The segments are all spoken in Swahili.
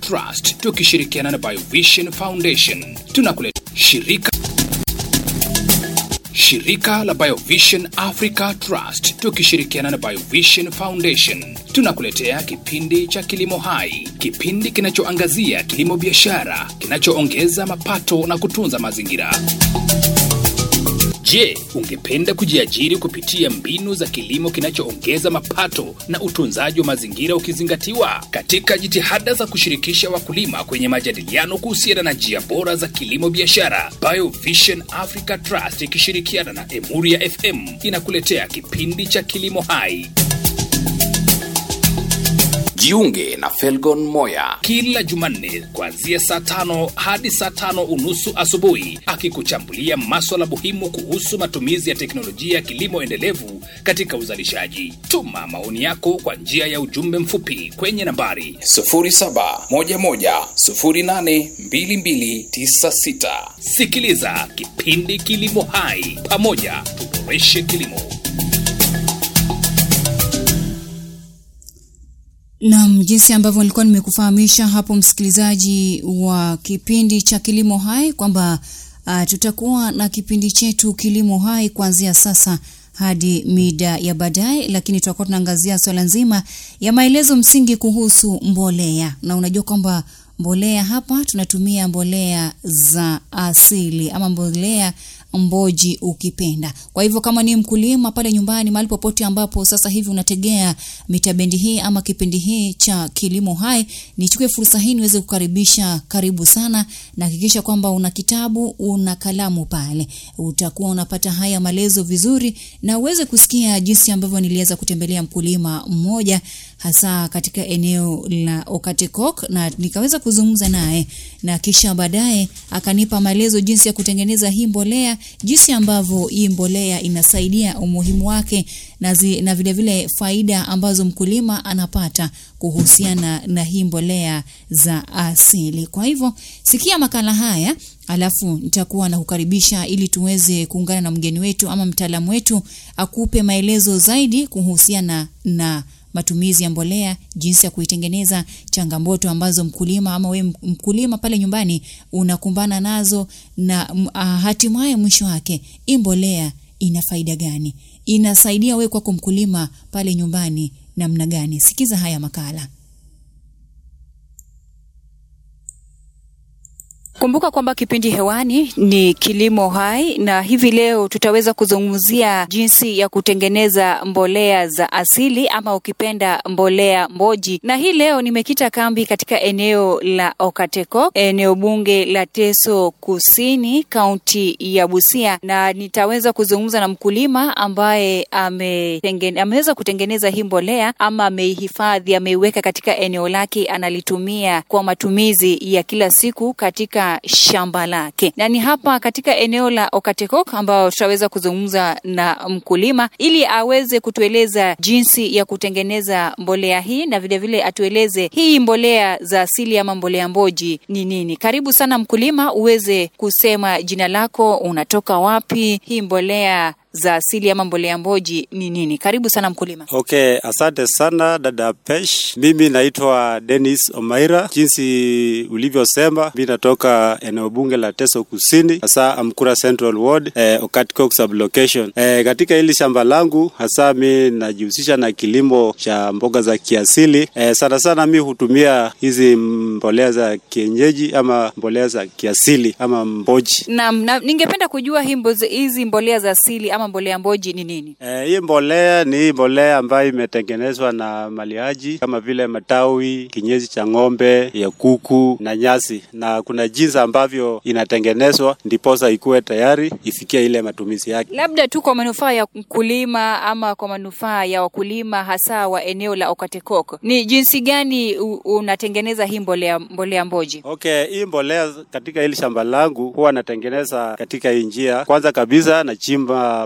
Trust tukishirikiana na Biovision Foundation tunakuleta shirika Shirika la Biovision Africa Trust tukishirikiana na Biovision Foundation tunakuletea kipindi cha Kilimo Hai, kipindi kinachoangazia kilimo biashara kinachoongeza mapato na kutunza mazingira. Je, ungependa kujiajiri kupitia mbinu za kilimo kinachoongeza mapato na utunzaji wa mazingira ukizingatiwa? Katika jitihada za kushirikisha wakulima kwenye majadiliano kuhusiana na njia bora za kilimo biashara, Biovision Africa Trust ikishirikiana na Emuria FM inakuletea kipindi cha Kilimo Hai. Jiunge na Felgon Moya kila Jumanne kuanzia saa tano hadi saa tano unusu asubuhi akikuchambulia maswala muhimu kuhusu matumizi ya teknolojia ya kilimo endelevu katika uzalishaji. Tuma maoni yako kwa njia ya ujumbe mfupi kwenye nambari 0711082296. Sikiliza kipindi Kilimo Hai, pamoja tuboreshe kilimo. Naam, jinsi ambavyo nilikuwa nimekufahamisha hapo msikilizaji wa kipindi cha Kilimo Hai kwamba uh, tutakuwa na kipindi chetu Kilimo Hai kuanzia sasa hadi mida ya baadaye, lakini tutakuwa tunaangazia swala nzima ya maelezo msingi kuhusu mbolea, na unajua kwamba mbolea hapa tunatumia mbolea za asili ama mbolea mboji ukipenda. Kwa hivyo kama ni mkulima pale nyumbani, mahali popote ambapo sasa hivi unategea mitabendi hii ama kipindi hii cha Kilimo Hai, nichukue fursa hii niweze kukaribisha, karibu sana, na hakikisha kwamba una kitabu, una kalamu pale, utakuwa unapata haya maelezo vizuri, na uweze kusikia jinsi ambavyo niliweza kutembelea mkulima mmoja hasa katika eneo la Okatekok na nikaweza kuzungumza naye na kisha baadaye akanipa maelezo jinsi ya kutengeneza hii mbolea, jinsi ambavyo hii mbolea inasaidia, umuhimu wake na, zi, na vile vile faida ambazo mkulima anapata kuhusiana na hii mbolea za asili. Kwa hivyo sikia makala haya alafu nitakuwa na kukaribisha ili tuweze kuungana na mgeni wetu ama mtaalamu wetu akupe maelezo zaidi kuhusiana na matumizi ya mbolea, jinsi ya kuitengeneza, changamoto ambazo mkulima ama we mkulima pale nyumbani unakumbana nazo, na uh, hatimaye mwisho wake hii mbolea ina faida gani, inasaidia wewe kwako mkulima pale nyumbani namna gani? Sikiza haya makala. Kumbuka kwamba kipindi hewani ni Kilimo Hai, na hivi leo tutaweza kuzungumzia jinsi ya kutengeneza mbolea za asili ama ukipenda mbolea mboji. Na hii leo nimekita kambi katika eneo la Okateko, eneo bunge la Teso Kusini, kaunti ya Busia, na nitaweza kuzungumza na mkulima ambaye ametengene, ameweza kutengeneza hii mbolea ama ameihifadhi, ameiweka katika eneo lake, analitumia kwa matumizi ya kila siku katika shamba lake, na ni hapa katika eneo la Okatekok ambao tutaweza kuzungumza na mkulima ili aweze kutueleza jinsi ya kutengeneza mbolea hii na vilevile vile atueleze hii mbolea za asili ama mbolea mboji ni nini. Karibu sana mkulima, uweze kusema jina lako, unatoka wapi, hii mbolea za asili ama mbolea mboji ni nini? Karibu sana mkulima. Okay, asante sana dada Pesh. Mimi naitwa Dennis Omaira. Jinsi ulivyosema, mimi natoka eneo bunge la Teso Kusini, hasa Amkura Central Ward, eh, Okatikok sublocation. Eh, katika hili shamba langu hasa mi najihusisha na kilimo cha mboga za kiasili. Eh, sana sana mi hutumia hizi mbolea za kienyeji ama mbolea za kiasili ama mboji. Naam, na ningependa kujua hii mboze- hizi mbolea za asili ama mbolea mboji ni nini? Eh, hii mbolea ni hii mbolea ambayo imetengenezwa na malihaji kama vile matawi, kinyesi cha ng'ombe, ya kuku na nyasi, na kuna jinsi ambavyo inatengenezwa ndiposa ikuwe tayari ifikie ile matumizi yake. Labda tu kwa manufaa ya mkulima ama kwa manufaa ya wakulima hasa wa eneo la Okatekok, ni jinsi gani u- unatengeneza hii mbolea mbolea mboji? Okay, hii mbolea katika hili shamba langu huwa natengeneza katika hii njia. Kwanza kabisa nachimba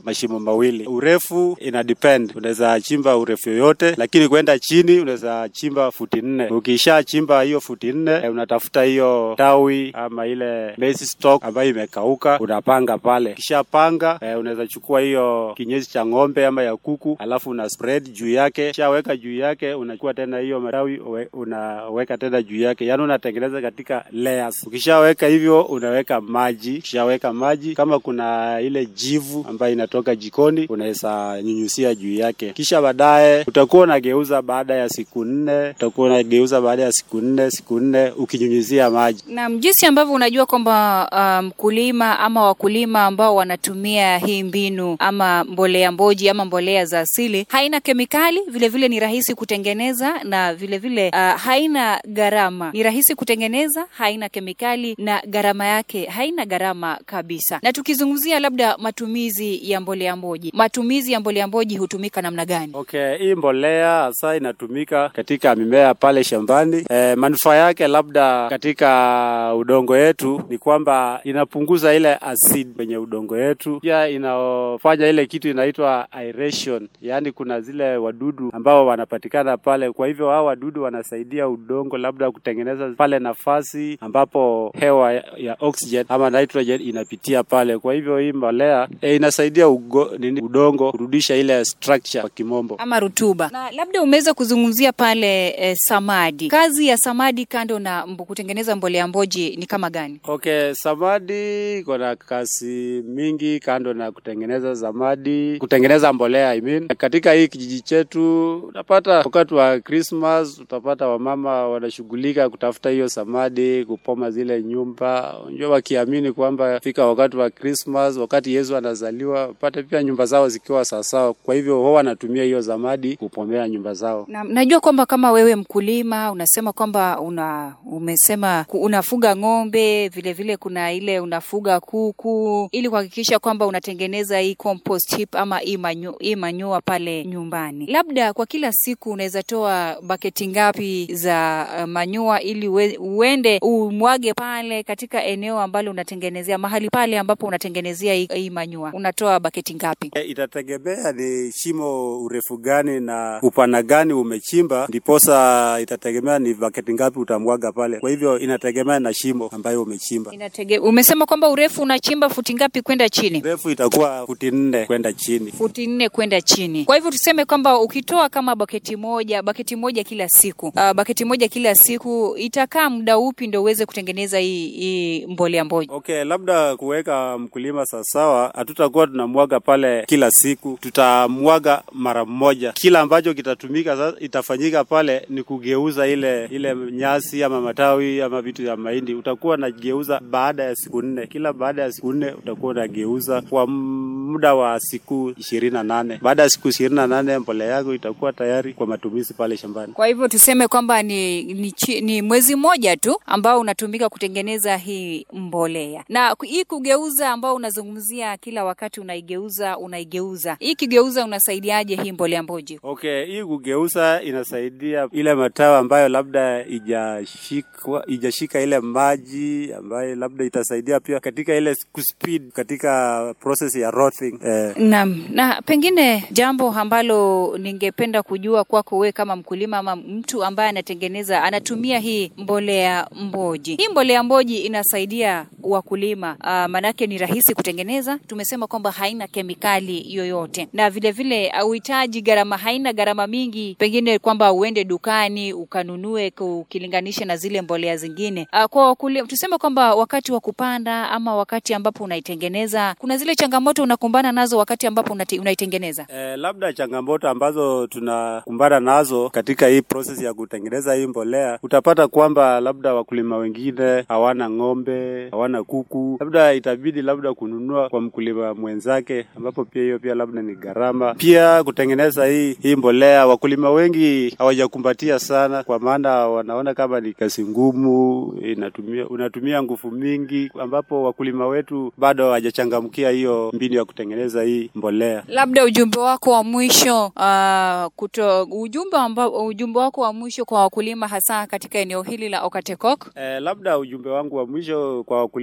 mashimo mawili. Urefu ina depend, unaweza chimba urefu yoyote, lakini kwenda chini unaweza chimba futi nne. Ukisha chimba hiyo futi nne, eh, unatafuta hiyo tawi ama ile maize stalk ambayo imekauka, unapanga pale. Kisha panga, eh, unaweza chukua hiyo kinyesi cha ng'ombe ama ya kuku, alafu una spread juu yake, kisha weka juu yake, unachukua tena hiyo matawi uwe- unaweka tena juu yake, yaani unatengeneza katika layers. Ukishaweka hivyo, unaweka maji, ukishaweka maji, kama kuna ile jivu ambayo inatoka jikoni, unaweza nyunyusia juu yake, kisha baadaye utakuwa unageuza baada ya siku nne, utakuwa unageuza baada ya siku nne, siku nne ukinyunyuzia maji. Na jinsi ambavyo unajua kwamba ah, mkulima ama wakulima ambao wanatumia hii mbinu ama mbolea mboji ama mbolea za asili haina kemikali, vile vile ni rahisi kutengeneza na vile vile ah, haina gharama, ni rahisi kutengeneza, haina kemikali na gharama yake haina gharama kabisa. Na tukizungumzia labda matumizi ya mbolea mboji, matumizi ya mbolea mboji hutumika namna gani? Okay, hii mbolea hasa inatumika katika mimea pale shambani. E, manufaa yake labda katika udongo yetu ni kwamba inapunguza ile acid kwenye udongo yetu, pia inafanya ile kitu inaitwa aeration, yaani kuna zile wadudu ambao wanapatikana pale. Kwa hivyo hao wadudu wanasaidia udongo labda kutengeneza pale nafasi ambapo hewa ya, ya oxygen ama nitrogen inapitia pale. Kwa hivyo hii mbolea e, inasaidia ugo, nini, udongo kurudisha ile structure kwa kimombo. ama rutuba. Na labda umeweza kuzungumzia pale eh, samadi. Kazi ya samadi kando na mbo, kutengeneza mbolea mboji ni kama gani? Okay, samadi kuna kazi mingi kando na kutengeneza samadi, kutengeneza mbolea I mean. Katika hii kijiji chetu utapata wakati wa Christmas utapata wamama wanashughulika kutafuta hiyo samadi, kupoma zile nyumba, unajua wakiamini kwamba fika wakati wa Christmas, wakati Yesu anazaliwa, pata pia nyumba zao zikiwa sawasawa. Kwa hivyo wao wanatumia hiyo samadi kupomea nyumba zao. Na, najua kwamba kama wewe mkulima unasema kwamba una umesema ku- unafuga ng'ombe, vile vile kuna ile unafuga kuku ili kuhakikisha kwamba unatengeneza hii compost heap ama hii manyo- hii manyoa pale nyumbani. Labda kwa kila siku unaweza toa baketi ngapi za uh, manyoa ili ue, uende umwage pale katika eneo ambalo unatengenezea mahali pale ambapo unatengenezea hii, hii manyoa. Unatoa baketi ngapi? E, itategemea ni shimo urefu gani na upana gani umechimba, ndiposa itategemea ni baketi ngapi utamwaga pale. Kwa hivyo inategemea na shimo ambayo umechimba. Inatege, umesema kwamba urefu unachimba futi ngapi kwenda chini? Urefu itakuwa futi nne kwenda chini. futi nne kwenda chini. Kwa hivyo tuseme kwamba ukitoa kama baketi moja, baketi moja kila siku, uh, baketi moja kila siku itakaa muda upi ndio uweze kutengeneza hii, hii mbolea mboji? Okay, labda kuweka mkulima sawasawa, hatutakuwa tunamwaga pale kila siku, tutamwaga mara moja. Kila ambacho kitatumika sasa, itafanyika pale ni kugeuza ile ile nyasi ama matawi ama vitu vya mahindi, utakuwa unageuza baada ya siku nne. Kila baada ya siku nne utakuwa unageuza kwa muda wa siku ishirini na nane. Baada ya siku ishirini na nane mbolea yako itakuwa tayari kwa matumizi pale shambani. Kwa hivyo tuseme kwamba ni, ni, chi- ni mwezi mmoja tu ambao unatumika kutengeneza hii mbolea, na ku- hii kugeuza ambao unazungumzia kila wakati unaigeuza unaigeuza, hii kigeuza unasaidiaje hii mbolea mboji? Okay, hii kugeuza inasaidia ile matawi ambayo labda ijashikwa ijashika ile maji ambayo labda itasaidia pia katika ile kuspeed katika process ya rotting. Eh, Naam, na pengine jambo ambalo ningependa kujua kwako wewe kama mkulima ama mtu ambaye anatengeneza anatumia hii mbolea mboji. Hii mbolea mboji inasaidia wakulima uh, manake ni rahisi kutengeneza. Tumesema kwamba haina kemikali yoyote, na vile vile hauhitaji gharama, haina gharama mingi, pengine kwamba uende dukani ukanunue ku- ukilinganisha na zile mbolea zingine. Uh, kwa wakulima tuseme kwamba wakati wa kupanda ama wakati ambapo unaitengeneza, kuna zile changamoto unakumbana nazo wakati ambapo unati- unaitengeneza. eh, labda changamoto ambazo tunakumbana nazo katika hii process ya kutengeneza hii mbolea, utapata kwamba labda wakulima wengine hawana ng'ombe, hawana kuku, labda itabidi labda kununua kwa mkulima mwenzake, ambapo pia hiyo pia labda ni gharama. Pia kutengeneza hii hii mbolea, wakulima wengi hawajakumbatia sana, kwa maana wanaona kama ni kazi ngumu, inatumia unatumia nguvu mingi, ambapo wakulima wetu bado hawajachangamkia hiyo mbinu ya kutengeneza hii mbolea. Labda ujumbe wako wa mwisho uh, kuto, ujumbe ambao ujumbe wako wa mwisho kwa wakulima hasa katika eneo hili la Okatekok. Eh, labda ujumbe wangu wa mwisho kwa wakulima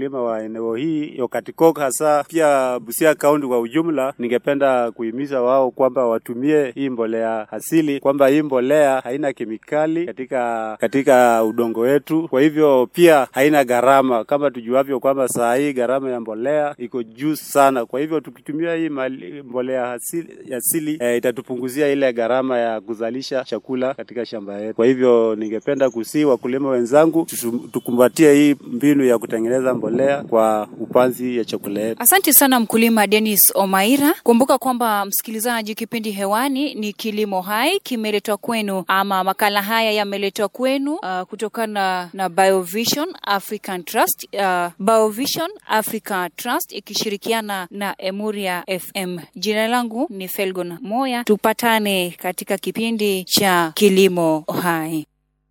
wakulima wa eneo hii Yokatikok, hasa pia Busia kaunti kwa ujumla, ningependa kuhimiza wao kwamba watumie hii mbolea asili, kwamba hii mbolea haina kemikali katika katika udongo wetu, kwa hivyo pia haina gharama, kama tujuavyo kwamba saa hii gharama ya mbolea iko juu sana. Kwa hivyo tukitumia hii mali, mbolea asili, asili eh, itatupunguzia ile gharama ya kuzalisha chakula katika shamba yetu. Kwa hivyo ningependa kusii wakulima wenzangu tutum- tukumbatie hii mbinu ya kutengeneza mbolea kwa upanzi ya chakula yetu. Asante sana mkulima Dennis Omaira. Kumbuka kwamba msikilizaji, kipindi hewani ni Kilimo Hai, kimeletwa kwenu ama makala haya yameletwa kwenu uh, kutokana na Biovision African Trust, uh, Biovision Africa Trust ikishirikiana na Emuria FM. Jina langu ni Felgon Moya, tupatane katika kipindi cha Kilimo Hai.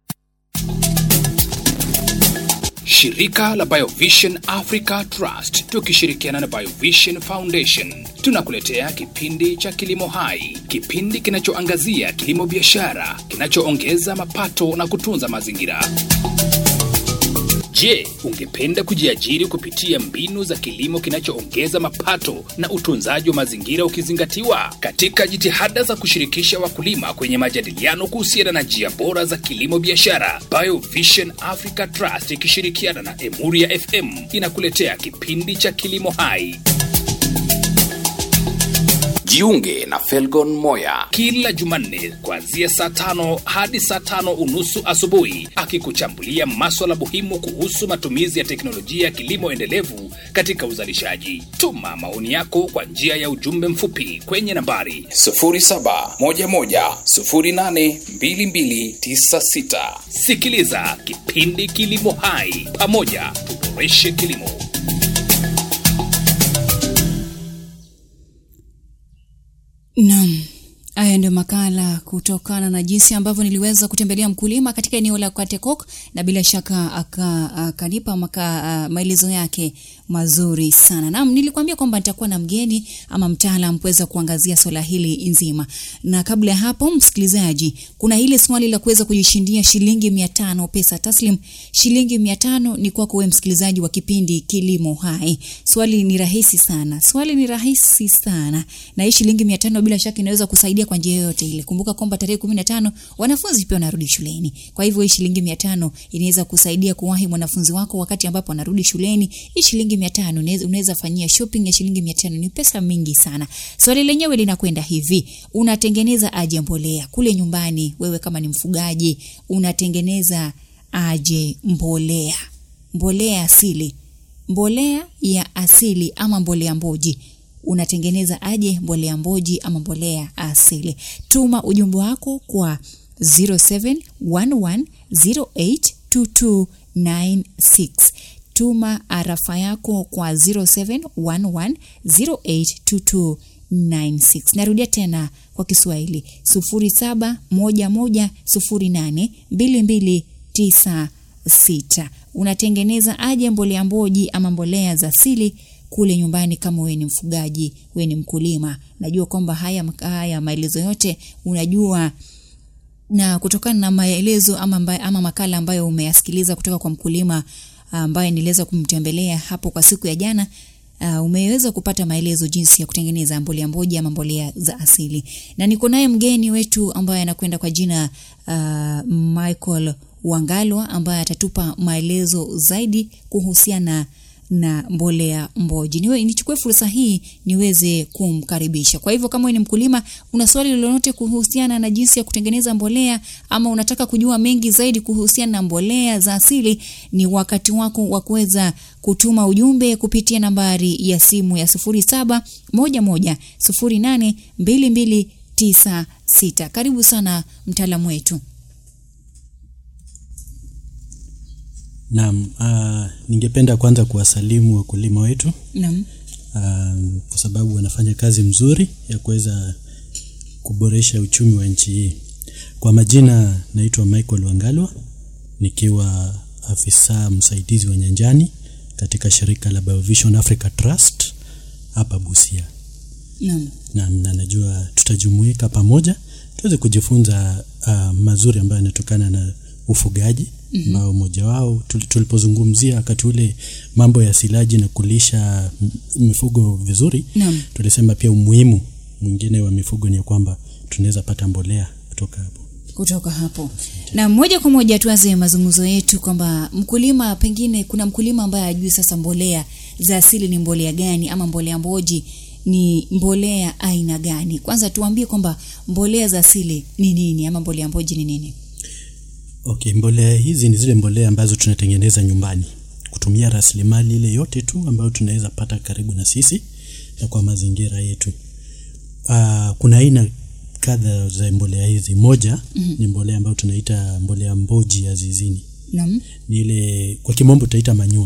Shirika la Biovision Africa Trust tukishirikiana na Biovision Foundation tunakuletea kipindi cha Kilimo Hai, kipindi kinachoangazia kilimo biashara kinachoongeza mapato na kutunza mazingira. Je, ungependa kujiajiri kupitia mbinu za kilimo kinachoongeza mapato na utunzaji wa mazingira ukizingatiwa? Katika jitihada za kushirikisha wakulima kwenye majadiliano kuhusiana na njia bora za kilimo biashara, Biovision Africa Trust ikishirikiana na Emuria FM inakuletea kipindi cha Kilimo Hai. Jiunge na Felgon Moya kila Jumanne kuanzia saa tano hadi saa tano unusu asubuhi, akikuchambulia maswala muhimu kuhusu matumizi ya teknolojia ya kilimo endelevu katika uzalishaji. Tuma maoni yako kwa njia ya ujumbe mfupi kwenye nambari 0711082296. Sikiliza kipindi Kilimo Hai, pamoja tuboreshe kilimo. Naam, haya ndio makala kutokana na jinsi ambavyo niliweza kutembelea mkulima katika eneo la Katekok na bila shaka aka- akanipa maka uh, maelezo yake mazuri sana. Naam, nilikwambia kwamba nitakuwa na mgeni ama mtaalam kuweza kuangazia swala hili nzima. Na kabla ya hapo, msikilizaji, kuna hili swali la kuweza kujishindia shilingi mia tano pesa taslim. Shilingi mia tano ni kwako wewe msikilizaji wa kipindi Kilimo Hai. Swali ni rahisi sana, swali ni rahisi sana, na hii shilingi mia tano bila shaka inaweza kusaidia kwa njia yoyote ile. Kumbuka kwamba tarehe kumi na tano wanafunzi pia wanarudi shuleni, kwa hivyo hii shilingi mia tano inaweza kusaidia kuwahi mwanafunzi wako wakati ambapo anarudi shuleni. Hii shilingi mia tano unaweza- unaweza fanyia shopping ya shilingi mia tano ni pesa mingi sana. Swali lenyewe linakwenda hivi: unatengeneza aje mbolea kule nyumbani? Wewe kama ni mfugaji, unatengeneza aje mbolea? Mbolea asili, mbolea ya asili ama mbolea mboji unatengeneza aje mbolea mboji ama mbolea asili? Tuma ujumbe wako kwa 0711082296. Tuma arafa yako kwa 0711082296. Narudia tena kwa Kiswahili 0711082296. Unatengeneza aje mbolea mboji ama mbolea za asili kule nyumbani kama wewe ni mfugaji, wewe ni mkulima. Najua kwamba haya, haya maelezo yote unajua na kutokana na maelezo ama, amba, ama makala ambayo umeyasikiliza kutoka kwa mkulima ambaye niliweza kumtembelea hapo kwa siku ya jana uh, umeweza kupata maelezo jinsi ya kutengeneza mbolea mboji ama mbolea za asili, na niko naye mgeni wetu ambaye anakwenda kwa jina uh, Michael Wangalwa ambaye atatupa maelezo zaidi kuhusiana na mbolea mboji. Niwe nichukue fursa hii niweze kumkaribisha. Kwa hivyo kama wewe ni mkulima, una swali lolote kuhusiana na jinsi ya kutengeneza mbolea ama unataka kujua mengi zaidi kuhusiana na mbolea za asili, ni wakati wako wa kuweza kutuma ujumbe kupitia nambari ya simu ya 0711082296. Karibu sana mtaalamu wetu. Naam, uh, ningependa kwanza kuwasalimu wakulima wetu Naam. uh, kwa sababu wanafanya kazi mzuri ya kuweza kuboresha uchumi wa nchi hii. Kwa majina naitwa Michael Wangalwa nikiwa afisa msaidizi wa nyanjani katika shirika la Biovision Africa Trust hapa Busia. Naam. Naam, na najua tutajumuika pamoja tuweze kujifunza uh, mazuri ambayo yanatokana na ufugaji ambao mmoja wao tuli- tulipozungumzia wakati ule mambo ya silaji na kulisha m- mifugo vizuri Naam. tulisema pia umuhimu mwingine wa mifugo ni ya kwamba tunaweza pata mbolea kutoka hapo kutoka hapo na moja kwa moja tuanze mazungumzo yetu kwamba mkulima pengine kuna mkulima ambaye ajui sasa mbolea za asili ni mbolea gani ama mbolea mboji ni mbolea aina gani kwanza tuambie kwamba mbolea za asili ni nini ama mbolea mboji ni nini okay mbolea hizi ni zile mbolea ambazo tunatengeneza nyumbani kutumia rasilimali ile yote tu ambayo tunaweza pata karibu na sisi na kwa mazingira yetu uh, kuna aina kadha za mbolea hizi moja mm-hmm. ni mbolea ambayo tunaita mbolea mboji ya zizini Naam. ni ile kwa kimombo tutaita manyua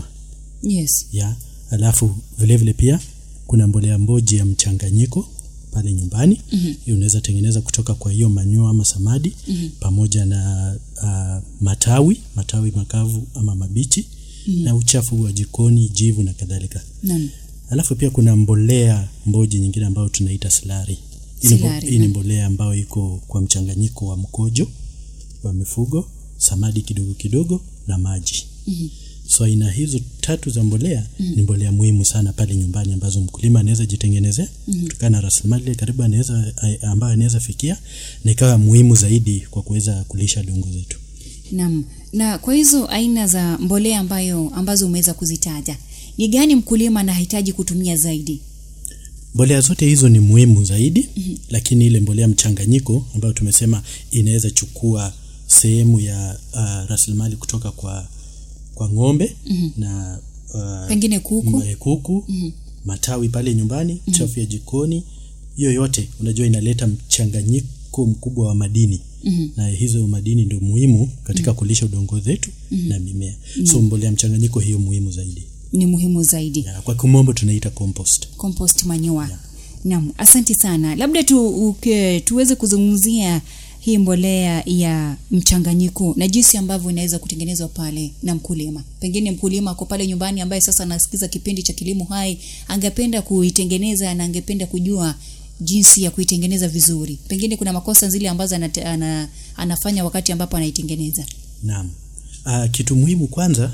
yes ya alafu vile vile pia kuna mbolea mboji ya mchanganyiko pale nyumbani mm-hmm. hiyo unaweza tengeneza kutoka kwa hiyo manyua ama samadi mm-hmm. pamoja na uh, matawi matawi makavu ama mabichi mm-hmm. na uchafu wa jikoni jivu na kadhalika Naam. alafu pia kuna mbolea mboji nyingine ambayo tunaita silari Hii ni mbo- Silari, hii ni naam. mbolea ambayo iko kwa mchanganyiko wa mkojo wa mifugo samadi kidogo kidogo na maji mm-hmm. so aina hizo tatu za mbolea mm-hmm. ni mbolea muhimu sana pale nyumbani ambazo mkulima anaweza jitengenezea mm-hmm. kutokana na rasilimali ile karibu anaweza a- ambayo anaweza fikia na ikawa muhimu zaidi kwa kuweza kulisha dongo zetu Naam. Na kwa hizo aina za mbolea ambayo ambazo umeweza kuzitaja, ni gani mkulima anahitaji kutumia zaidi? mbolea zote hizo ni muhimu zaidi mm-hmm. lakini ile mbolea mchanganyiko ambayo tumesema inaweza chukua sehemu ya uh, rasilimali kutoka kwa kwa ng'ombe mm-hmm. na uh, Pengine kuku. m- kuku mm-hmm. matawi pale nyumbani mm-hmm. chafu ya jikoni hiyo yote unajua inaleta mchanganyiko mkubwa wa madini mm-hmm. na hizo madini ndio muhimu katika mm-hmm. kulisha udongo zetu mm-hmm. na mimea mm-hmm. so mbolea mchanganyiko hiyo muhimu zaidi Ni muhimu zaidi. ya, kwa kimombo tunaita compost Compost manure. Naam, asante sana. Labda tu uke, tuweze kuzungumzia hii mbolea ya mchanganyiko na jinsi ambavyo inaweza kutengenezwa pale na mkulima. Pengine mkulima ako pale nyumbani ambaye sasa anasikiza kipindi cha Kilimo Hai, angependa kuitengeneza na angependa kujua jinsi ya kuitengeneza vizuri. Pengine kuna makosa zile ambazo anate, ana, anafanya wakati ambapo anaitengeneza. Naam. Uh, kitu muhimu kwanza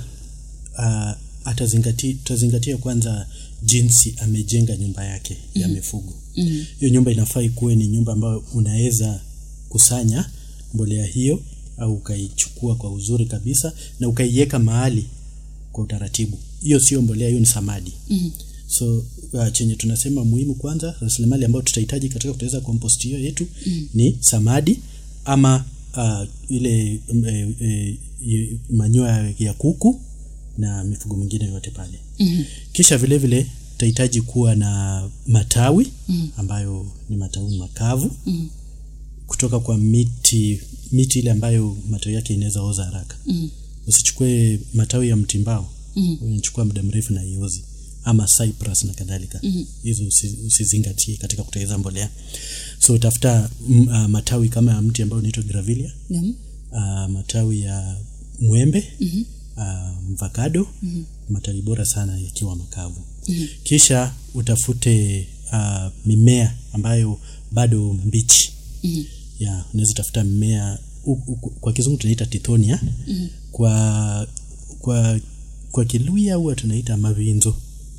uh, atazingati, tutazingatia kwanza jinsi amejenga nyumba yake mm-hmm. ya mifugo. Mm-hmm. Hiyo nyumba inafaa ikuwe ni nyumba ambayo unaweza kusanya mbolea hiyo au ukaichukua kwa uzuri kabisa na ukaiweka mahali kwa utaratibu. Hiyo sio mbolea, hiyo ni samadi. Mm-hmm. So uh, chenye tunasema muhimu kwanza, rasilimali ambayo tutahitaji katika kutengeneza compost hiyo yetu mm-hmm. ni samadi ama uh, ile mm, e, e, e, manyoya ya kuku na mifugo mingine yote pale mm-hmm. kisha vile vile tutahitaji kuwa na matawi mm-hmm. ambayo ni matawi makavu mm-hmm. kutoka kwa miti miti ile ambayo matawi yake inaweza oza haraka mm-hmm. usichukue matawi ya mtimbao mm-hmm. unachukua muda mrefu na iozi ama cypress na kadhalika mm-hmm. hizo usi, usizingatie katika kutengeneza mbolea so utafuta mm, uh, matawi kama ya mti ambao unaitwa gravilia Naam. uh, matawi ya mwembe mm-hmm. uh, mvakado mm-hmm. matawi bora sana yakiwa makavu mm-hmm. kisha utafute uh, mimea ambayo bado mbichi mm-hmm. ya unaweza utafuta mmea u, u, kwa kizungu tunaita tithonia mm-hmm. kwa kwa kwa kiluya huwa tunaita mavinzo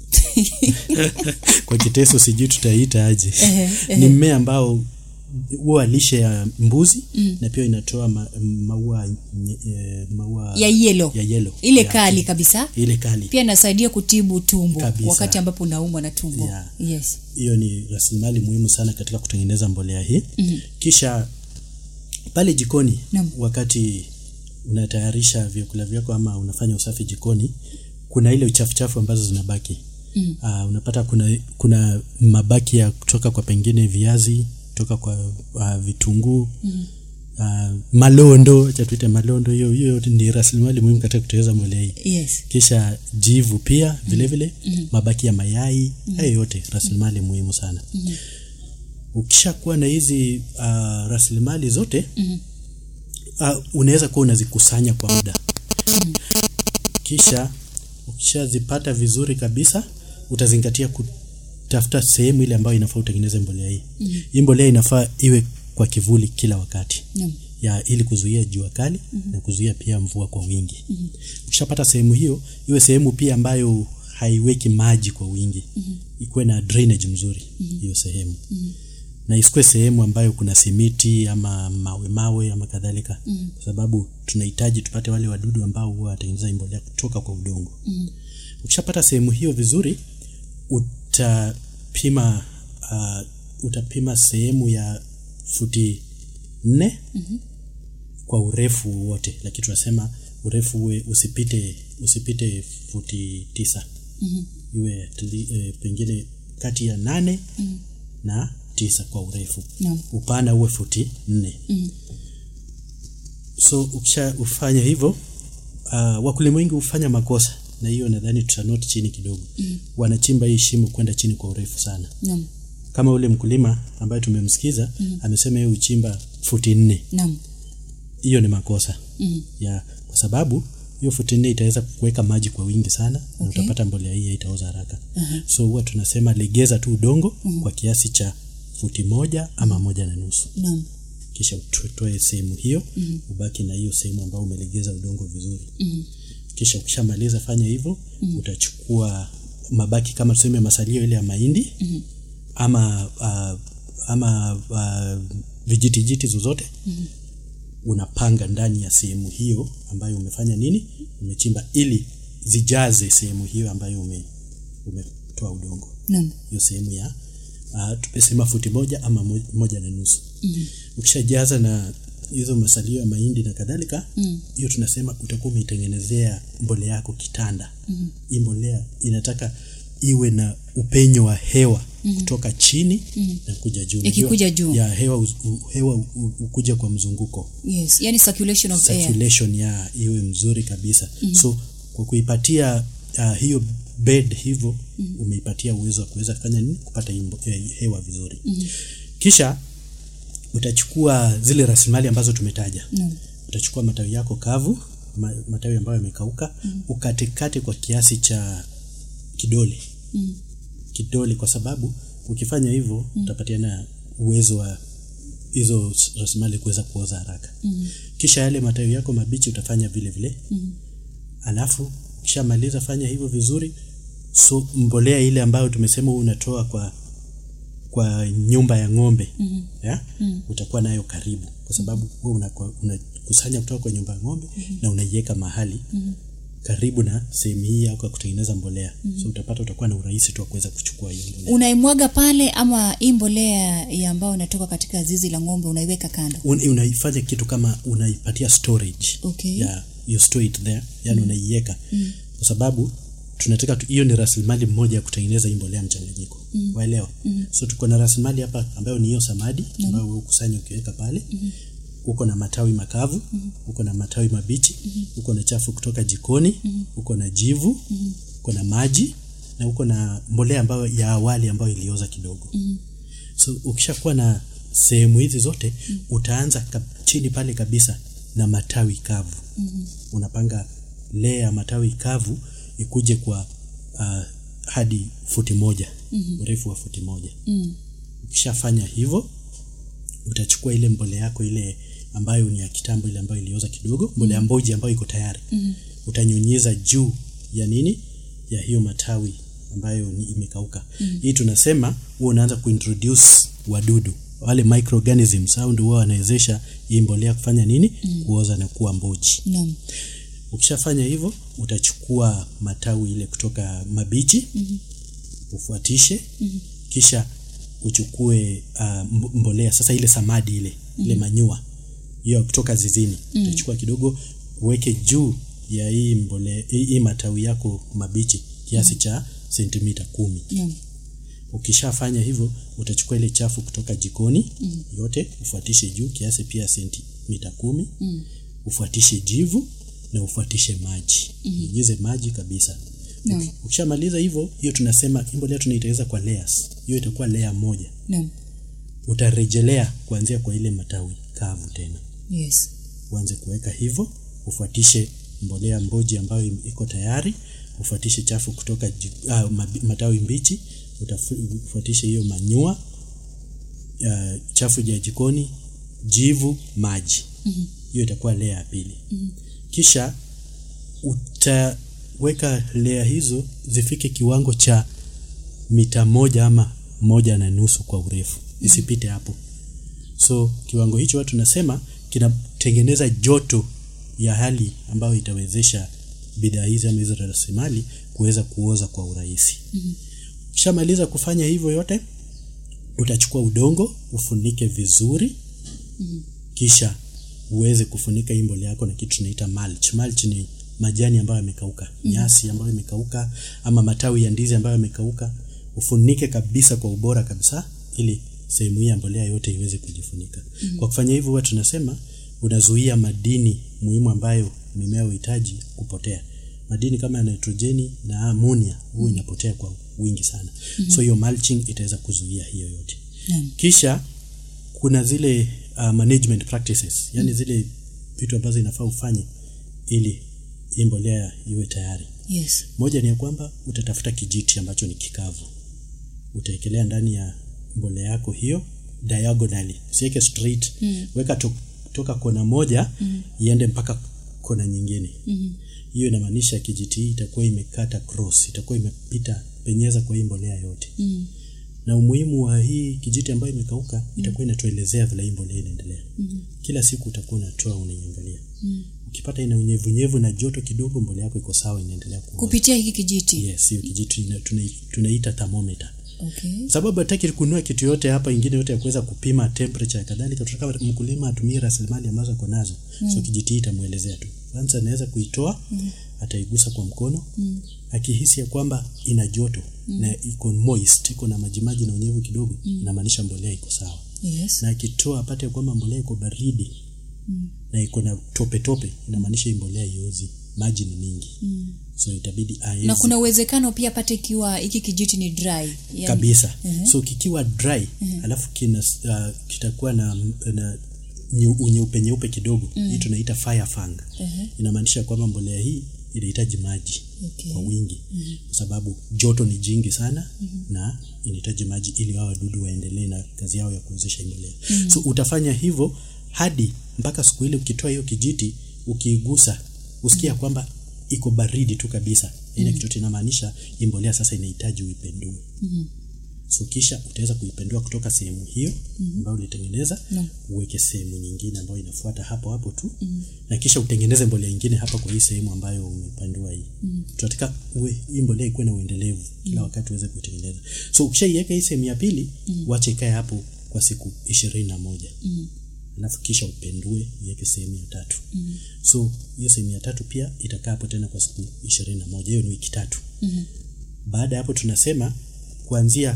kwa kiteso sijui tutaita aje ni mmea ambao huwa lishe ya mbuzi mm. na pia inatoa ma, maua nye- eh, maua Ya yellow. ya yellow Ile ya, kali kabisa. ile kali Pia inasaidia kutibu tumbo Kabisa. wakati ambapo unaumwa na tumbo. Yeah. Yes. hiyo ni rasilimali muhimu sana katika kutengeneza mbolea hii mm-hmm. kisha pale jikoni Naam. wakati unatayarisha vyakula vyako ama unafanya usafi jikoni kuna ile uchafuchafu ambazo zinabaki mm. uh, unapata kuna kuna mabaki ya kutoka kwa pengine viazi kutoka kwa uh, vitunguu mm. uh, malondo acha tuite malondo hiyo hiyo yote ni rasilimali muhimu katika kutengeneza mbolea hii Yes. kisha jivu pia vile vile mm-hmm. mabaki ya mayai mm-hmm. hayo yote rasilimali muhimu sana mm-hmm. ukishakuwa na hizi uh, rasilimali zote mm-hmm. uh, unaweza kuwa unazikusanya kwa muda mm-hmm. kisha ukishazipata vizuri kabisa utazingatia kutafuta sehemu ile ambayo inafaa utengeneze mbolea hii mm-hmm. hii mbolea inafaa iwe kwa kivuli kila wakati Naam. ya ili kuzuia jua kali mm-hmm. na kuzuia pia mvua kwa wingi mm-hmm. ukishapata sehemu hiyo iwe sehemu pia ambayo haiweki maji kwa wingi mm-hmm. ikuwe na drainage mzuri hiyo mm-hmm. sehemu mm-hmm na isikuwe sehemu ambayo kuna simiti ama mawe mawe ama kadhalika mm. kwa sababu tunahitaji tupate wale wadudu ambao huwa wataingiza mbolea kutoka kwa udongo mm. ukishapata sehemu hiyo vizuri utapima uh, utapima sehemu ya futi nne mm-hmm. kwa urefu wote lakini tunasema urefu uwe usipite usipite futi tisa mm-hmm. iwe tli, e, pengine kati ya nane mm-hmm. na tisa kwa urefu Naam. upana uwe futi nne mm. so ukisha ufanya hivyo uh, wakulima wengi hufanya makosa na hiyo nadhani tutanoti chini kidogo mm. wanachimba hii shimo kwenda chini kwa urefu sana Naam. kama ule mkulima ambaye tumemsikiza mm. amesema yeye uchimba futi nne Naam. hiyo ni makosa Mm. ya kwa sababu hiyo futi nne itaweza kuweka maji kwa wingi sana na Okay. utapata mbolea hii haitaoza haraka uh-huh. so huwa tunasema legeza tu udongo uh-huh. kwa kiasi cha futi moja ama moja na nusu Naam. kisha utoe sehemu hiyo mm-hmm. ubaki na hiyo sehemu ambayo umelegeza udongo vizuri mm-hmm. kisha ukishamaliza fanya hivyo mm-hmm. utachukua mabaki kama tuseme masalio ile ya mahindi mm-hmm. ama uh, ama uh, vijitijiti zozote mm-hmm. unapanga ndani ya sehemu hiyo ambayo umefanya nini umechimba ili zijaze sehemu hiyo ambayo ume, umetoa udongo Naam. hiyo sehemu ya uh, tumesema futi moja ama mo- moja na nusu mm-hmm. ukishajaza na hizo masalio ya mahindi na kadhalika hiyo mm. tunasema utakuwa umeitengenezea mbolea yako kitanda mm-hmm. hii mbolea inataka iwe na upenyo wa hewa mm-hmm. kutoka chini mm-hmm. na kuja juu Ikikuja Unajua, juu. ya hewa uz- u- hewa u- u- ukuja kwa mzunguko Yes. Yani circulation of air. circulation ya iwe mzuri kabisa mm-hmm. so kwa kuipatia uh, hiyo bed hivyo mm-hmm. umeipatia uwezo wa kuweza kufanya nini kupata hii mbo- eh, hewa vizuri mm-hmm. kisha utachukua zile rasilimali ambazo tumetaja Naam. utachukua matawi yako kavu ma, matawi ambayo yamekauka mm-hmm. ukatekate kwa kiasi cha kidole mm-hmm. kidole kwa sababu ukifanya hivyo mm-hmm. utapatiana uwezo wa hizo rasilimali kuweza kuoza haraka mm-hmm. kisha yale matawi yako mabichi utafanya vile vile mm-hmm. alafu ukishamaliza fanya hivyo vizuri so mbolea ile ambayo tumesema unatoa kwa kwa nyumba ya ng'ombe mm-hmm. yeah? mm-hmm. utakuwa nayo karibu kwa sababu wewe unakusanya una unakusanya kutoka kwa nyumba ya ng'ombe mm-hmm. na unaiweka mahali mm-hmm. karibu na sehemu hii yako ya kutengeneza mbolea mm-hmm. so utapata utakuwa na urahisi tu wa kuweza kuchukua hiyo mbolea unaimwaga pale ama hii mbolea ya ambayo inatoka katika zizi la ng'ombe unaiweka kando Un, unaifanya kitu kama unaipatia storage Okay. ya you store it there yani mm. unaiweka mm. kwa sababu tunataka tu- hiyo ni rasilimali moja ya kutengeneza hii mbolea mchanganyiko mm. waelewa mm. so tuko na rasilimali hapa ambayo ni hiyo samadi mm. ambayo wewe ukusanya ukiweka pale mm. uko na matawi makavu mm. uko na matawi mabichi mm. uko na chafu kutoka jikoni mm. uko na jivu mm. uko na maji na uko na mbolea ambayo ya awali ambayo ilioza kidogo mm so ukishakuwa na sehemu hizi zote mm. utaanza ka, chini pale kabisa na matawi kavu mm-hmm. unapanga lea ya matawi kavu ikuje kwa uh, hadi futi moja mm-hmm. urefu wa futi moja mm. ukishafanya hivyo utachukua ile mbole yako ile ambayo ni ya kitambo ile ambayo ilioza kidogo mbole ya mboji ambayo iko tayari mm-hmm. utanyunyiza juu ya nini ya hiyo matawi ambayo ni imekauka mm-hmm. hii tunasema huwa unaanza kuintroduce wadudu wale microorganisms au ndio huwa wanawezesha hii mbolea kufanya nini mm-hmm. kuoza na kuwa mboji naam ukishafanya hivyo utachukua matawi ile kutoka mabichi mm-hmm. ufuatishe mm-hmm. kisha uchukue uh, mbolea sasa ile samadi ile mm-hmm. ile manyua hiyo kutoka zizini mm-hmm. utachukua kidogo uweke juu ya hii mbolea hii, hii matawi yako mabichi kiasi mm-hmm. cha sentimita kumi naam ukishafanya hivyo utachukua ile chafu kutoka jikoni mm. yote ufuatishe juu kiasi pia sentimita kumi mm. ufuatishe jivu na ufuatishe maji mm. nyunyize maji kabisa Naam. ukishamaliza hivyo hiyo tunasema hii mbolea tunaitengeneza kwa layers hiyo itakuwa layer moja naam utarejelea kuanzia kwa ile matawi kavu tena yes uanze kuweka hivyo ufuatishe mbolea mboji ambayo im- iko tayari ufuatishe chafu kutoka ji, ah, mabi- matawi mbichi utafu- ufuatishe hiyo manyua uh, chafu ya jikoni jivu maji hiyo itakuwa layer ya pili kisha utaweka layer hizo zifike kiwango cha mita moja ama moja na nusu kwa urefu isipite hapo so kiwango hicho watu tunasema kinatengeneza joto ya hali ambayo itawezesha bidhaa hizi ama hizo rasilimali kuweza kuoza kwa urahisi ukishamaliza kufanya hivyo yote utachukua udongo ufunike vizuri kisha uweze kufunika hii mbolea yako na kitu tunaita mulch. Mulch ni majani ambayo yamekauka, nyasi ambayo imekauka ama matawi ya ndizi ambayo yamekauka, ufunike kabisa kwa ubora kabisa ili sehemu hii ya mbolea yote iweze kujifunika. Kwa kufanya hivyo huwa tunasema unazuia madini muhimu ambayo mimea huhitaji kupotea. Madini kama ya nitrojeni na amonia huwa inapotea kwa wingi sana. So hiyo mulching itaweza kuzuia hiyo yote. Kisha kuna zile uh, management practices yani zile vitu ambazo inafaa ufanye ili hii mbolea iwe tayari yes moja ni ya kwamba utatafuta kijiti ambacho ni kikavu utaekelea ndani ya mbolea yako hiyo diagonally usiweke straight mm. weka to, toka kona moja mm. iende mpaka kona nyingine mm. hiyo inamaanisha kijiti hii itakuwa imekata cross itakuwa imepita penyeza kwa hii mbolea yote mm na umuhimu wa hii kijiti ambayo imekauka itakuwa inatuelezea vile hii mbolea inaendelea mm. kila siku utakuwa unatoa unaiangalia mm. ukipata ina unyevunyevu na joto kidogo mbolea yako iko sawa inaendelea kuoza. kupitia hiki kijiti yes hiyo kijiti ina- tunai- tunaita thermometer okay sababu hataki kununua kitu yote hapa ingine yote ya kuweza kupima temperature ya kadhalika tunataka mkulima atumie rasilimali ambazo ako nazo mm. so kijiti hii itamwelezea tu kwanza anaweza kuitoa mm. ataigusa kwa mkono mm. akihisi ya kwamba ina joto mm. na iko moist iko na majimaji na unyevu kidogo mm. inamaanisha mbolea iko sawa yes na akitoa apate ya kwamba mbolea iko baridi mm. na iko na tope tope inamaanisha hii mbolea iozi maji ni mingi mm. so itabidi aezi na kuna uwezekano pia pate ikiwa hiki kijiti ni dry yani, kabisa so kikiwa dry alafu kina uh, kitakuwa na, na nyeu- unyeupe nyeupe kidogo hii tunaita fire fang inamaanisha kwamba mbolea hii inahitaji maji Okay. kwa wingi kwa sababu joto ni jingi sana na inahitaji maji ili hao wadudu waendelee na kazi yao ya kuwezesha hii mbolea so utafanya hivyo hadi mpaka siku ile ukitoa hiyo kijiti ukiigusa usikia kwamba iko baridi tu kabisa ina kitu inamaanisha hii mbolea sasa inahitaji uipendue so kisha utaweza kuipendua kutoka sehemu hiyo ambayo ulitengeneza Naam. uweke sehemu nyingine ambayo inafuata hapo hapo tu na kisha utengeneze mbolea nyingine hapa kwa hii sehemu ambayo umepandua hii tunataka uwe hii mbolea ikuwe na uendelevu kila wakati uweze kuitengeneza so ukishaiweka hii sehemu ya pili wache ikae hapo kwa siku ishirini na moja alafu kisha upendue iweke sehemu ya tatu mm. so hiyo sehemu ya tatu pia itakaa hapo tena kwa siku ishirini na moja hiyo ni wiki tatu mm. baada ya hapo tunasema kuanzia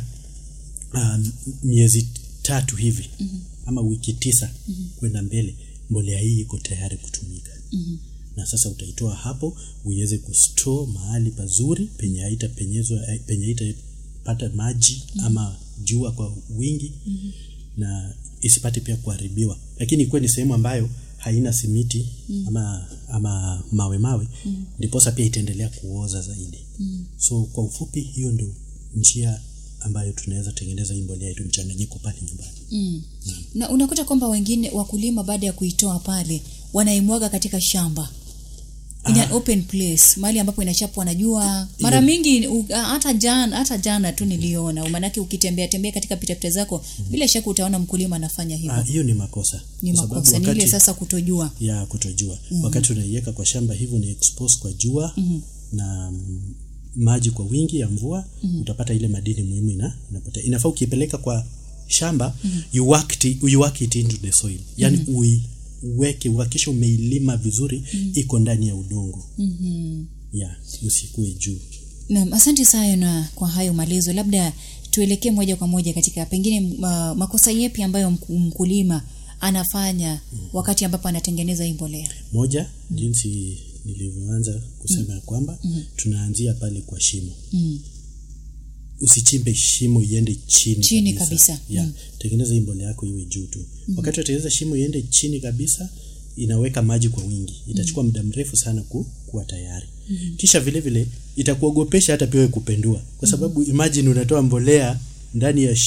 um, miezi tatu hivi mm-hmm. ama wiki tisa mm-hmm. kwenda mbele mbolea hii iko tayari kutumika mm-hmm. na sasa utaitoa hapo uiweze kustore mahali pazuri penye haitapenyezwa penye haitapata maji mm-hmm. ama jua kwa wingi mm-hmm. na isipate pia kuharibiwa lakini ikuwe ni sehemu ambayo haina simiti mm. ama ama mawe mawe mm. ndiposa pia itaendelea kuoza zaidi mm. so kwa ufupi hiyo ndio njia ambayo tunaweza tengeneza hii mbolea yetu mchanganyiko pale nyumbani mm. na unakuta kwamba wengine wakulima baada ya kuitoa pale wanaimwaga katika shamba in an open place mahali ambapo inachapwa na jua mara mingi u- a- hata jana hata jana tu niliona maanake ukitembea tembea katika pitapita zako bila shaka utaona mkulima anafanya hivyo Ah, hiyo ni makosa ni Kwa sababu makosa ni ile wakati- sasa kutojua ya kutojua mm-hmm. wakati unaiweka kwa shamba hivyo ni expose kwa jua mm-hmm. na mm, maji kwa wingi ya mvua mm-hmm. utapata ile madini muhimu ina, inapotea inafaa ukiipeleka kwa shamba mm-hmm. you, work it, you work it into the soil yani mm-hmm. uiweke uhakikishe umeilima vizuri mm-hmm. iko ndani ya udongo mm-hmm. ya usikue juu Naam, asante sana kwa hayo maelezo. Labda tuelekee moja kwa moja katika pengine uh, makosa yepi ambayo mku- mkulima anafanya wakati ambapo anatengeneza hii mbolea. moja jinsi nilivyoanza kusema ya kwamba tunaanzia pale kwa shimo Mm. usichimbe shimo iende chini, Chini kabisa. Yeah. Mm. tengeneza hii mbolea yako iwe juu tu wakati unatengeneza shimo iende chini kabisa inaweka maji kwa wingi itachukua muda mrefu sana ku, kuwa tayari kisha vile vile itakuogopesha hata pia wewe kupendua kwa sababu imagine unatoa mbolea ndani ya, sh,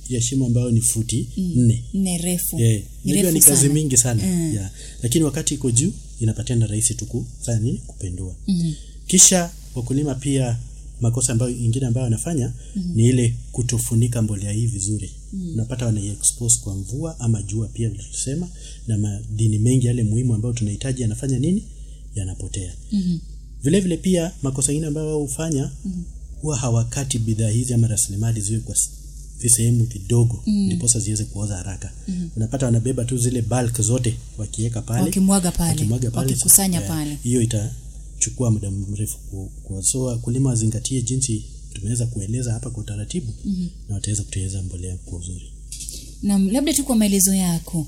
ya shimo ambayo ni futi nne nne refu Eh, Ni unajua refu ni kazi sana. mingi sana Mm. yeah. lakini wakati iko juu inapatiana rahisi tu kufanya nini kupendua mm-hmm. kisha wakulima pia makosa ambayo ingine ambayo wanafanya mm-hmm. ni ile kutofunika mbolea hii vizuri mm-hmm. unapata wanaiexpose kwa mvua ama jua pia vile tulisema na madini mengi yale muhimu ambayo tunahitaji yanafanya nini yanapotea mm-hmm. vile vile pia makosa ingine ambayo wao hufanya mm-hmm. huwa hawakati bidhaa hizi ama rasilimali ziwe kwa s- visehemu vidogo ndiposa ziweze kuoza haraka mm-hmm. unapata wanabeba tu zile bulk zote wakiweka pale Wakimwaga pale, wakimwaga pale wakikusanya Eh, pale. hiyo itachukua muda mrefu ku- ku- so wakulima wazingatie jinsi tumeweza kueleza hapa kwa utaratibu mm-hmm. na wataweza kutengeneza mbolea kwa uzuri na labda tu kwa maelezo yako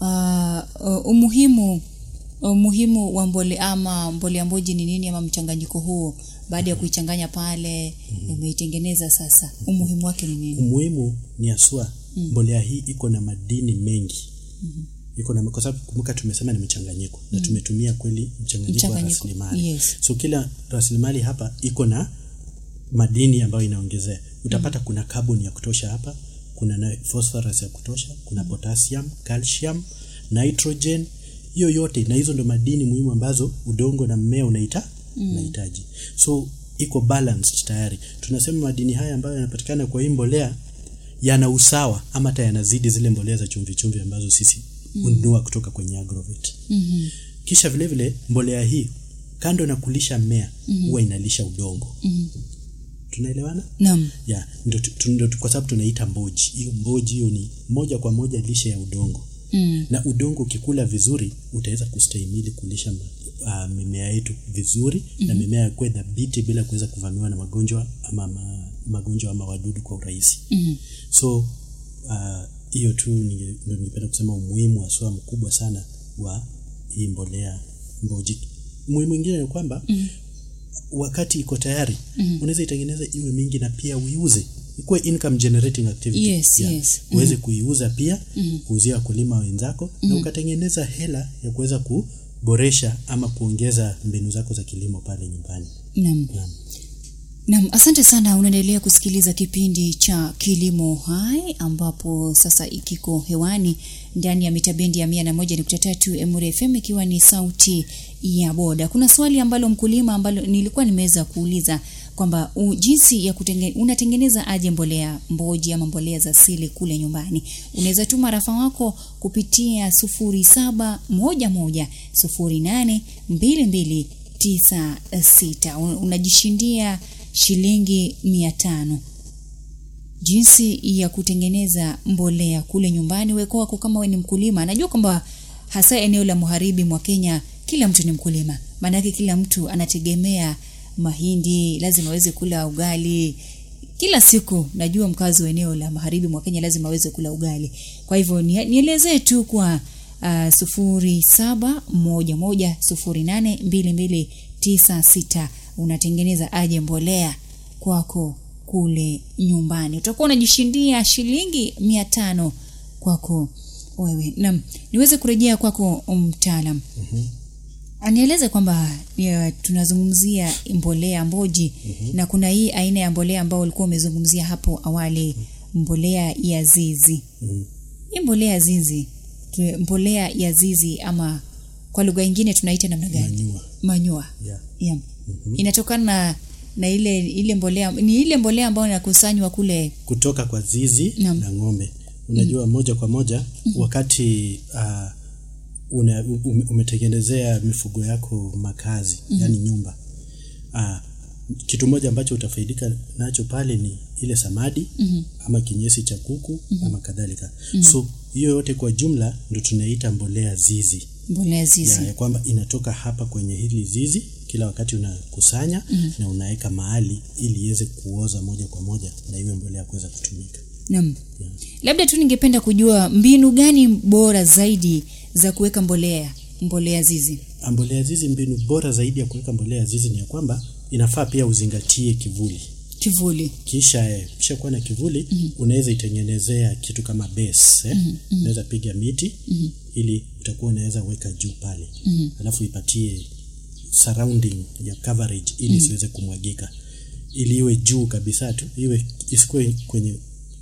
uh, uh, umuhimu umuhimu wa mbole ama mbolea mboji ni nini ama mchanganyiko huo baada ya kuichanganya pale umeitengeneza sasa umuhimu wake ni nini umuhimu ni aswa mm. mbolea hii iko na madini mengi mm-hmm. iko na kwa sababu kumbuka tumesema ni mchanganyiko mm. na tumetumia kweli mchanganyiko wa Mchanganyiko, rasilimali yes. so kila rasilimali hapa iko na madini ambayo inaongezea utapata mm. kuna carbon ya kutosha hapa kuna na phosphorus ya kutosha kuna potassium calcium nitrogen hiyo yote na hizo ndo madini muhimu ambazo udongo na mmea unaita mm. unahitaji so iko balanced tayari tunasema madini haya ambayo yanapatikana kwa hii mbolea yana usawa ama hata yanazidi zile mbolea za chumvi chumvi ambazo sisi hununua kutoka kwenye agrovet mm-hmm. kisha vile vile mbolea hii kando na kulisha mmea mm-hmm. huwa inalisha udongo mm-hmm. tunaelewana naam ya ndo, tu- tu- ndo, tu- kwa sababu tunaita mboji hiyo mboji hiyo ni moja kwa moja lishe ya udongo mm. na udongo ukikula vizuri utaweza kustahimili kulisha ma- uh, mimea yetu vizuri mm-hmm. na mimea yakuwe dhabiti bila kuweza kuvamiwa na magonjwa ama ma, magonjwa ama wadudu kwa urahisi mm-hmm. so uh, hiyo tu ninge- ndo ningependa kusema umuhimu haswa mkubwa sana wa hii mbolea mboji muhimu ingine ni kwamba mm-hmm wakati iko tayari mm-hmm. unaweza itengeneza iwe mingi na pia uiuze ikuwe income generating activity Yes, yes. uweze kuiuza pia mm-hmm. kuuzia wakulima wenzako mm-hmm. na ukatengeneza hela ya kuweza kuboresha ama kuongeza mbinu zako za kilimo pale nyumbani naam Naam. Naam, asante sana. Unaendelea kusikiliza kipindi cha Kilimo Hai ambapo sasa ikiko hewani ndani ya mitabendi ya mia na moja nukta tatu Emure FM ikiwa ni sauti ya boda. Kuna swali ambalo mkulima ambalo nilikuwa nimeweza kuuliza kwamba u- jinsi ya kutenge, unatengeneza aje mbolea mboji ama mbolea za asili kule nyumbani. Unaweza tuma rafa wako kupitia sufuri saba moja moja sufuri nane mbili mbili tisa sita Un- unajishindia shilingi mia tano jinsi ya kutengeneza mbolea kule nyumbani weko wako kama we ni mkulima najua kwamba hasa eneo la magharibi mwa kenya kila mtu ni mkulima maanake kila mtu anategemea mahindi lazima aweze kula ugali kila siku najua mkazi wa eneo la magharibi mwa kenya lazima aweze kula ugali kwa hivyo ni- nielezee tu kwa uh, sufuri saba moja moja sufuri nane mbili mbili tisa sita unatengeneza aje mbolea kwako kule nyumbani utakuwa unajishindia shilingi mia tano kwako wewe nam niweze kurejea kwako mtaalam mm-hmm. anieleze kwamba ya, tunazungumzia mbolea mboji mm-hmm. na kuna hii aina ya mbolea ambao ulikuwa umezungumzia hapo awali mbolea ya zizi mm. hii mbolea ya zizi tu- mbolea ya zizi ama kwa lugha ingine tunaita namna gani Manure. manyua yeah. yeah. mm-hmm. inatokana na na ile ile mbolea ni ile mbolea ambayo inakusanywa kule kutoka kwa zizi Naam. na ng'ombe unajua mm. moja kwa moja mm-hmm. wakati uh, una, ume, umetengenezea mifugo yako makazi mm-hmm. yani nyumba uh, kitu moja ambacho utafaidika nacho pale ni ile samadi mm-hmm. ama kinyesi cha kuku mm-hmm. ama kadhalika mm-hmm. so hiyo yote kwa jumla ndo tunaita mbolea zizi mbolea zizi ya, ya kwamba inatoka hapa kwenye hili zizi kila wakati unakusanya mm-hmm. na unaweka mahali ili iweze kuoza moja kwa moja na iwe mbolea kuweza kutumika Naam. Labda tu ningependa kujua mbinu gani bora zaidi za kuweka mbolea mbolea zizi. mbolea zizi mbinu bora zaidi ya kuweka mbolea zizi ni ya kwamba inafaa pia uzingatie kivuli Kivuli. kisha eh, kisha kuwa na kivuli mm-hmm. unaweza itengenezea kitu kama base eh? mm-hmm. unaweza piga miti mm-hmm. ili utakuwa unaweza weka juu pale mm-hmm. alafu ipatie surrounding ya coverage ili isiweze kumwagika ili iwe juu kabisa tu iwe isikuwe kwenye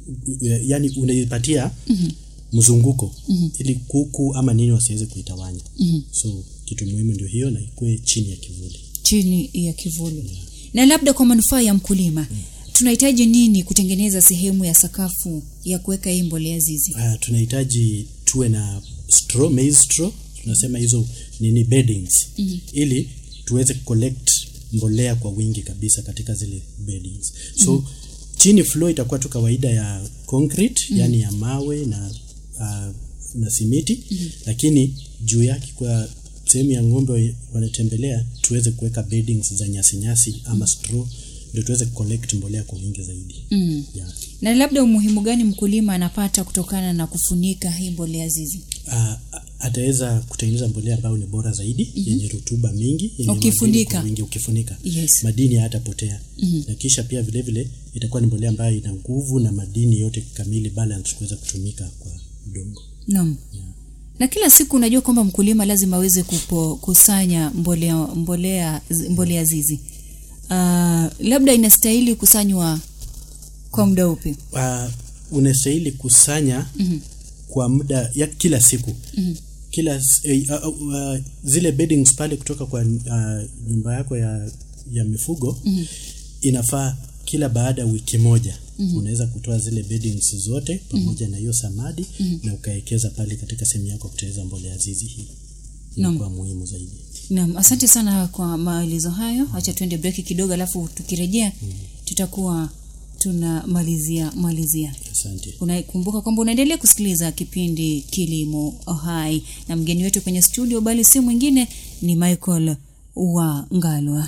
yani unaipatia mzunguko ili kuku ama nini wasiweze kuitawanya so kitu muhimu ndio hiyo na ikuwe chini ya kivuli chini ya kivuli na labda kwa manufaa ya mkulima tunahitaji nini kutengeneza sehemu ya sakafu ya kuweka hii mbolea zizi uh, tunahitaji tuwe na straw, maize straw tunasema hizo nini beddings mm-hmm. ili tuweze collect mbolea kwa wingi kabisa katika zile beddings so mm-hmm. chini floor itakuwa tu kawaida ya concrete mm-hmm. yani ya mawe na uh, na simiti mm-hmm. lakini juu yake kwa sehemu ya ng'ombe wanatembelea tuweze kuweka beddings za nyasi nyasi ama straw ndio tuweze collect mbolea kwa wingi zaidi mm. yeah. na labda umuhimu gani mkulima anapata kutokana na kufunika hii mbolea zizi uh, ataweza kutengeneza mbolea ambayo ni bora zaidi mm-hmm. yenye rutuba mingi yenye Ukifunika. madini kwa wingi ukifunika Yes. madini hayatapotea mm-hmm. na kisha pia vile vile itakuwa ni mbolea ambayo ina nguvu na madini yote kamili balance kuweza kutumika kwa udongo naam na kila siku unajua kwamba mkulima lazima aweze kukusanya mbolea mbolea mbolea zizi uh, labda inastahili kusanywa kwa muda upi uh, unastahili kusanya mm-hmm. kwa muda ya kila siku mm-hmm. kila s- eh, uh, uh, zile beddings pale kutoka kwa uh, nyumba yako ya, ya mifugo mm-hmm. inafaa kila baada ya wiki moja mm-hmm. unaweza kutoa zile beddings zote pamoja mm-hmm. na hiyo samadi mm-hmm. na ukaekeza pale katika sehemu yako ya kutengeneza mbolea zizi hii inakuwa muhimu zaidi naam asante sana kwa maelezo hayo acha tuende breki kidogo alafu tukirejea mm. tutakuwa tunamalizia malizia asante unakumbuka kwamba unaendelea kusikiliza kipindi kilimo hai na mgeni wetu kwenye studio bali si mwingine ni michael wa ngalwa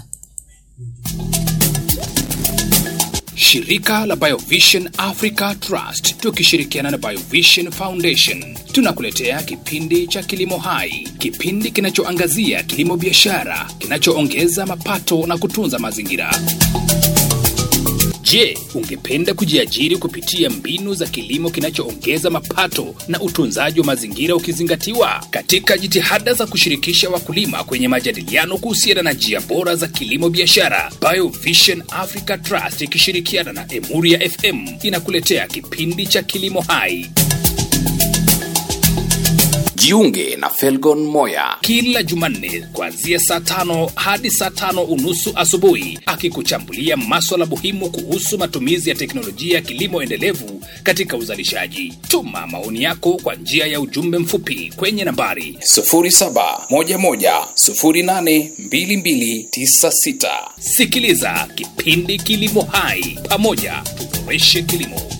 Shirika la Biovision Africa Trust tukishirikiana na Biovision Foundation tunakuletea kipindi cha Kilimo Hai, kipindi kinachoangazia kilimo biashara kinachoongeza mapato na kutunza mazingira. Je, ungependa kujiajiri kupitia mbinu za kilimo kinachoongeza mapato na utunzaji wa mazingira ukizingatiwa? Katika jitihada za kushirikisha wakulima kwenye majadiliano kuhusiana na njia bora za kilimo biashara, Biovision Africa Trust ikishirikiana na Emuria FM inakuletea kipindi cha Kilimo Hai. Jiunge na Felgon Moya kila Jumanne kuanzia saa tano hadi saa tano unusu asubuhi, akikuchambulia maswala muhimu kuhusu matumizi ya teknolojia ya kilimo endelevu katika uzalishaji. Tuma maoni yako kwa njia ya ujumbe mfupi kwenye nambari 0711082296. sikiliza kipindi Kilimo Hai, pamoja tuboreshe kilimo.